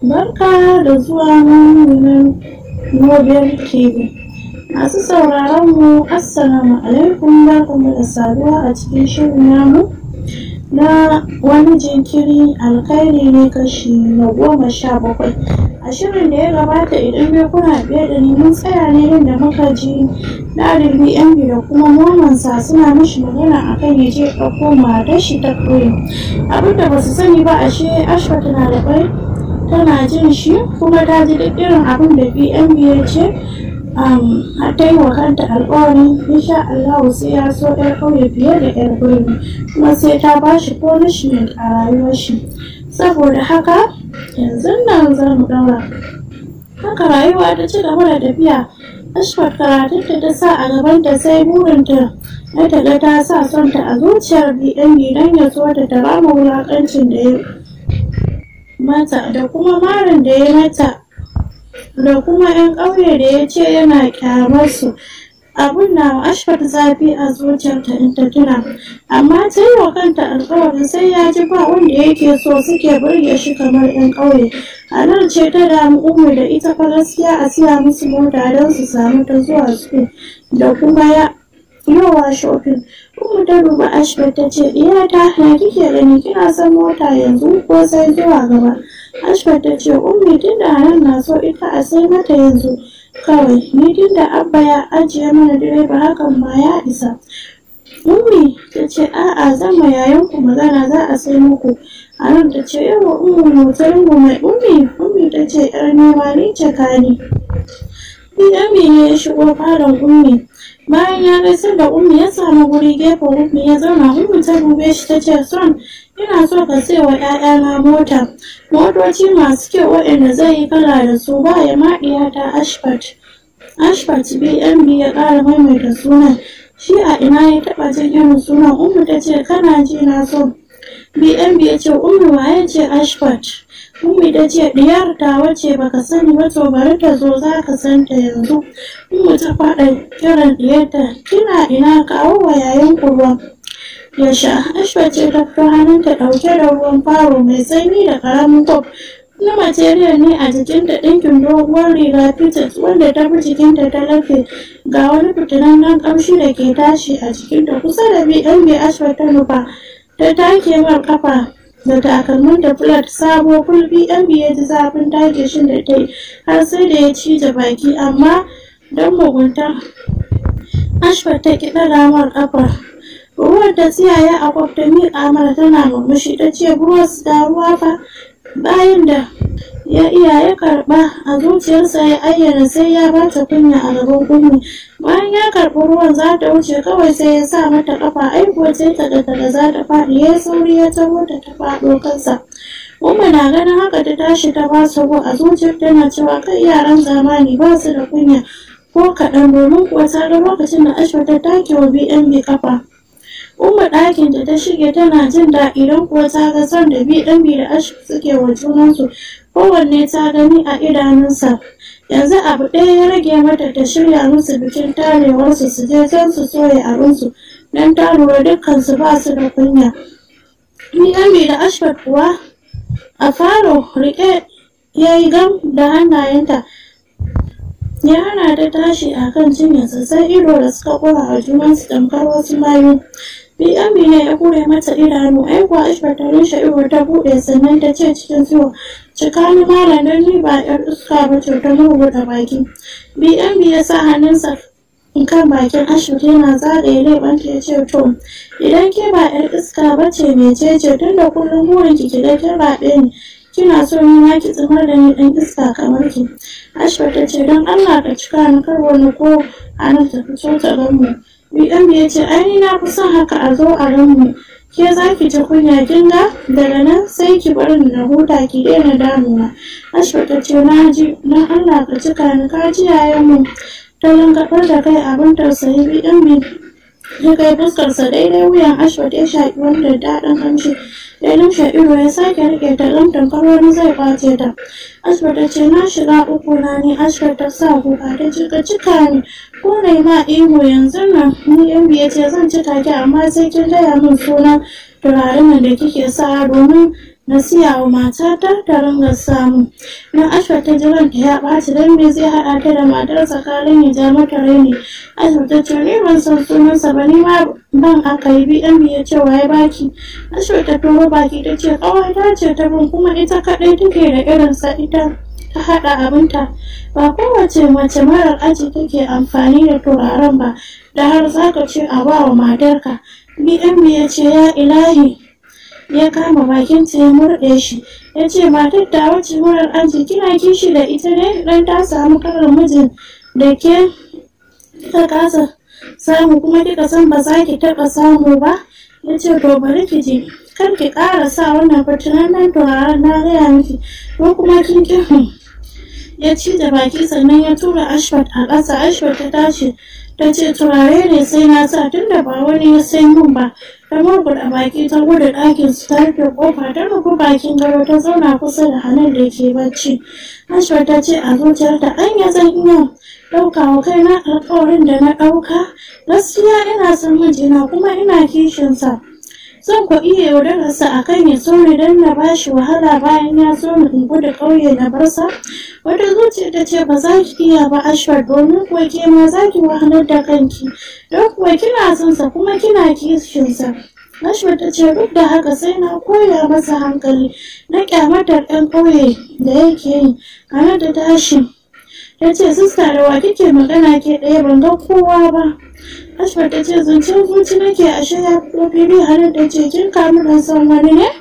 Barka da zuwa nan Nobel TV. Masu sauraron mu Assalamu alaikum barkamu da saduwa a cikin shirin namu na wani jinkiri alkhairi ne kashi na goma sha bakwai. A shirin da ya gabata idan dai kuna biye da ni mun tsaya ne inda muka ji Dadin BNB da kuma momansa suna mishi magana akan ya je ɗauko matar shi ta ƙauye. Abinda ba su sani ba ashe Ashwa tana da ƙwai tana jin shi kuma ta ji duk irin abin da BNB ya ce har ta yi wa kanta alƙawari insha Allah sai ya so ɗan ƙauye fiye da ƴar birni kuma sai ta ba shi punishment a rayuwar shi saboda haka yanzu nan za mu ɗaura haka rayuwa ta ci gaba da tafiya Ashfat karatunta ta sa a gabanta sai burinta na ta ga ta sa son ta a zuciyar BNB don ya so ta ta rama wulaƙancin da ya mata da kuma marin da ya mata da kuma 'yan ƙauye da ya ce yana kyamar su abun na ashfar zafi a zuciyarta in ta tuna amma ta yi wa kanta alkawarin sai ya ji ba wanda yake so suke burge shi kamar 'yan ƙauye a nan ce ta damu umu da ita fa gaskiya a siya musu mota don su samu ta zuwa su da kuma ya yawa shopping umu ta duba ashfar ta ce iyata ya kike gani kina son mota yanzu ko sai zuwa gaba ashfar ta ce ummi tunda nan na so ita a sai mata yanzu kawai ni tunda abba ya ajiye mana direba hakan ma ya isa ummi ta ce a'a zan ma yayanku magana za a sai muku a nan ta ce yawa ummi motarin mai ummi ummi ta ce yar nema ni ce kani Biyami ne ya shigo falon ummi bayan ya gaisar da ummi ya samu guri gefen ummi ya zauna ummi ta dube shi ta ce son ina so ka sai wa 'ya'yana mota motoci masu kyau waɗanda zai yi kala da su ba ya maɗiya ta ashfat ashfat bnb ya ƙara maimaita sunan shi a ina ya taɓa jin irin sunan ummi ta ce kana ji na so bnb ya ce ummi waye ce ashfat ummi ta ce diyar ta wace baka sani ba to bari ta zo za ka san ta yanzu ummi ta faɗa kiran diyarta kina ina kawo wa yayan ruwa ya sha ashwa ce ta fito hannunta ɗauke da ruwan faro mai sanyi da ƙaramin kwaf na material ne a jikinta ɗinkin doguwar riga fitas wanda ta fi jikinta ta lafe ga wani fitinannen ƙamshi da ke tashi a jikinta kusa da bnb ashwa ta nufa ta take mar kafa da takalmin da flat sabo ful bnb ya ji zafin take shi da ta yi har sai da ya cije baki amma don mugunta ashwa ta ki ɗaga mar kafa ruwan da tsiyaye a kwaf ta miƙa mara tana murmushi ta ce bros da ruwa fa bayan da ya iya ya karɓa a zuciyarsa ya ayyana sai ya bata kunya a gaban kunni bayan ya karɓi ruwan za ta wuce kawai sai ya sa mata kafa aikuwa sai ta da daga za ta faɗi ya sauri ya taho ta ta faɗo kansa Umma na ganin haka ta tashi ta ba su a zuciyar tana cewa kai yaran zamani ba su da kunya ko kaɗan domin kuwa ta ga lokacin da Ashwa ta take wa BNB kafa. Umma ɗakin da ta shige tana jin daɗi don kuwa ta ga son da bi ɗan da ashi suke wa junansu kowanne ta gani a idanunsa. Yanzu abu ɗaya ya rage mata ta shirya musu bikin tarewarsu su je can su soya abinsu don ta lura dukkansu ba su da kunya. Ni ɗan da Ashfat kuwa a falo riƙe ya yi gam da hannayenta ya hana ta tashi a kan cinyarsa sai ido da suka kura a junansu tamkar wasu mayu bi amina ya kure mata idanu ai kuwa ashbar ta rushe ido ta buɗe sannan ta ce cikin zuwa cika ni malam don ni ba yar iska ba ce ta murguɗa baki bi ya sa hannunsa kan bakin ashbar yana zagaye leɓanta ya ce to idan ke ba yar iska ba ce mecece tun da kullum burin ki ga kin raɓe ni kina so ni ma ki tsamar da ni ɗan iska kamar ki ashbar ta ce don allah ka cika ni kar wani ko a nan ta fito ta gan mu bm ya ce ai na fi son haka a zo a gan mu ke za ki ji kunya kin ga daga nan sai ki bar ni na huta ki daina damuna ashbar ta ce na ji don allah ka cika ni ka ji yayan mu ta langabar da kai abin tausayi bm ya kai fuskarsa daidai wuyan ashbar ya shaƙi wanda daɗin ƙamshi ya lumshe ido ya sake rike ta ɗan tamkar wani zai kwace ta ashbar ta ce na shiga uku na ne ashbar ta sa kuka ta cika cika ni ko na ma ihu yanzu nan ni yan biye ce zan cika ki amma sai kin gaya min sunan turaren da kike sa domin na siya wa matata ta ringa samu na ashwa ta ji ranta ya ɓaci don me zai haɗa ta da matar tsakanin ya ja mata raini ashwa ta ce ni ban san sunansa ba ni ma ban aka yi bnb ya ce waye baki ashwa ta turo baki ta ce ƙawata ce ta bin kuma ita kaɗai take da irinsa ita ta haɗa abinta ba kowace mace marar aji take amfani da turaren ba da har zaka ce a ba wa matarka bnb ya ce ya ilahi ya kama bakinta ya murɗe shi ya ce matar ta wace marar aji kina kishi da ita ne dan ta samu karin mijin da ke ta kasa samu kuma kika san ba za ki taɓa samu ba ya ce to bari ki ji kar ki ƙara sa wannan fitinannen turaren na gaya miki ko kuma kin ƙi ya ci da baki sannan ya tura ashfat a ƙasa ashfat ta tashi ta ce turare ne sai na sa tun da ba wani ya sai mun ba ta murguɗa baki ta gudu ɗakin su ta rufe ƙofa ta rufe bakin gado ta zauna kusa da hannun da ke bacci ashfat ta ce a zuciyarta an ya zan iya ɗauka wa kaina alƙawarin da na ɗauka gaskiya ina son mijina kuma ina kishinsa zan ku iya yaudararsa a kan ya so ni don na ba shi wahala bayan ya so ni in gudu ƙauye na barsa wata zuciya ta ce ba za ki iya ba ashwar domin kuwa ke ma za ki wahalar da kanki don kuwa kina son sa kuma kina kishinsa ashwar ta ce duk da haka sai na koya masa hankali na kyamatar ɗan ƙauye da yake yi ana da tashi ta ce sista da wa kike magana ke ɗaya ban ga kowa ba Ashfar ta ce zancen zuci nake a shaya fili hannun da ce kin kamu da son wani ne?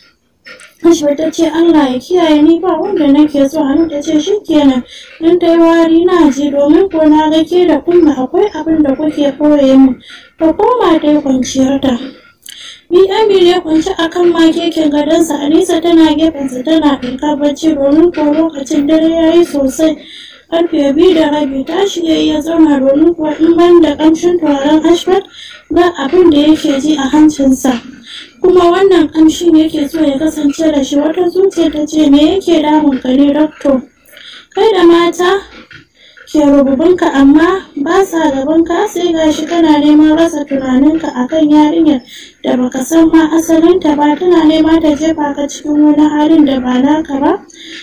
Ashfar ta ce Allah ya kiyaye ni ba wanda nake so hannun ta ce shi kenan don ta yi wari na ji domin ko na ga ke da kunna akwai abin da kuke koye mu. Ta koma ta yi kwanciyar ta. Bi Amir ya kwanci a kan makeken gadonsa Anisa tana gefensa tana ɗinka bacci domin ko lokacin dare ya yi sosai. karfe biyu da rabi tashi ya ya zauna domin kuwa in ban da kamshin turaren ashford ba abin da yake ji a hancinsa kuma wannan kamshin yake so ya kasance da shi wata zuciya ta ce me yake damun ka ne doctor kai da mata ke rububinka amma ba sa gabanka sai gashi kana neman rasa tunaninka akan yarinyar da baka san ma asalinta ba tana nema ta jefa ka cikin wani halin da ba naka ba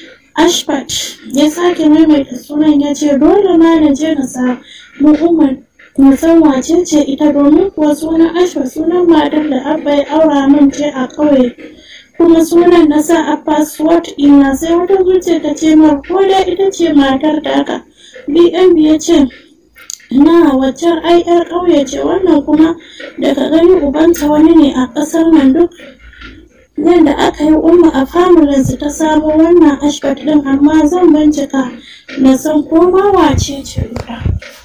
Ashfat ya sake maimaita sunan ya ce dole ma na je na samu umar na san wace ce ita domin kuwa sunan Ashfat sunan matar da Abba ya aura min ce a ƙauye. Kuma sunan na sa a password ina sai wata zuciya ta ce mar ko da ita ce matar taka. BNB ya ce na waccan ai yar ƙauye ce wannan kuma daga gani ubanta wani ne a ƙasar nan duk yadda aka yi umma a familinsu ta samo wannan ashbat din amma zan bincika na san ko ma wace ce ita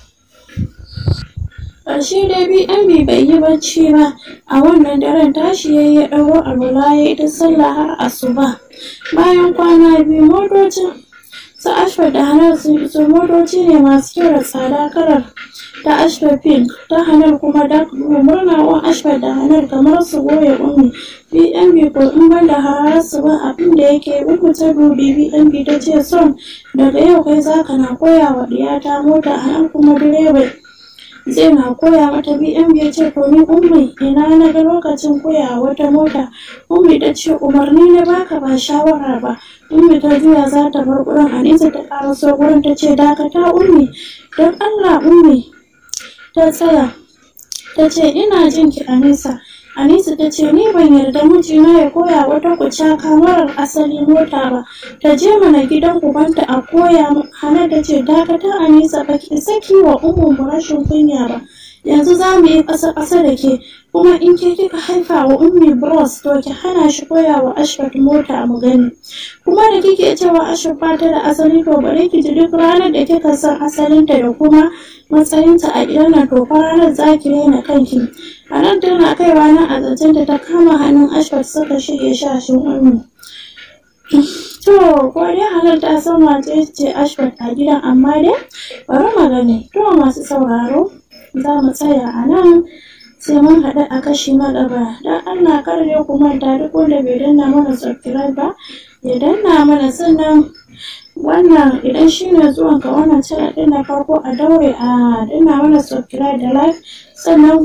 ƙarshe dai bnb bai yi bacci ba a wannan daren tashi ya yi ɗauro alwala ya yi ta sallah har asuba bayan kwana biyu motocin su ashbat da hanar sun iso motoci ne masu kyau da tsada kalar ta ashbar pink ta hanar kuma dark blue murnawan ashbar da hanar kamar su goya ummi bnb ko in ban da hararsu ba abin da yake uku ta dubi bnb ta ce son daga yau kai zaka na koya wa diyata mota a nan kuma direba zai na koya mata bnb ya ce to ni ummi ina na ga lokacin koya wata mota ummi ta ce umarni na baka ba shawara ba ummi ta juya za ta bar gurin anisa ta karaso gurin ta ce dakata ummi don allah ummi ta tsaya ta ce ina jin ki anisa anisa ta ce ni ban yarda mijina ya koya wata kucaka marar asali mota ba ta je mana gidan ubanta a koya hana ta ce dakata anisa ba ki saki wa umu rashin kunya ba yanzu za mu yi ƙasa ƙasa da ke kuma in ke kika haifa wa ummi bros to ki hana shi koya wa ashfat mota mu gani kuma da kike cewa ashfat ba ta da asali to bari ki ji duk ranar da kika san asalinta da kuma matsayinta a gidan nan to fa ranar za ki raina kanki a nan tana kaiwa nan a zancen da ta kama hannun ashfat suka shige shashin ummi to ko dai halar ta san wace ce ashfat a gidan amma dai bari magani to masu sauraro za mu tsaya a nan sai mun haɗu a kashi na gaba don allah kar ne ku manta duk wanda bai danna mana subscribe ba ya danna mana sannan wannan idan shi ne zuwan ka wannan channel ɗin na farko a daure a danna mana subscribe da like sannan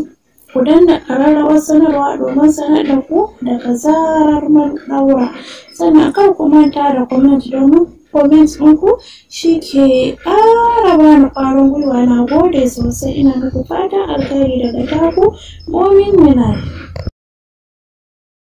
ku danna ƙararrawar sanarwa domin sanar da ku daga zarar mun ɗaura sannan kar ku manta da comment domin comment ɗinku shi ke ƙara bani ƙwarin gwiwa na gode sosai ina muku fatan alkhairi daga taku momin minal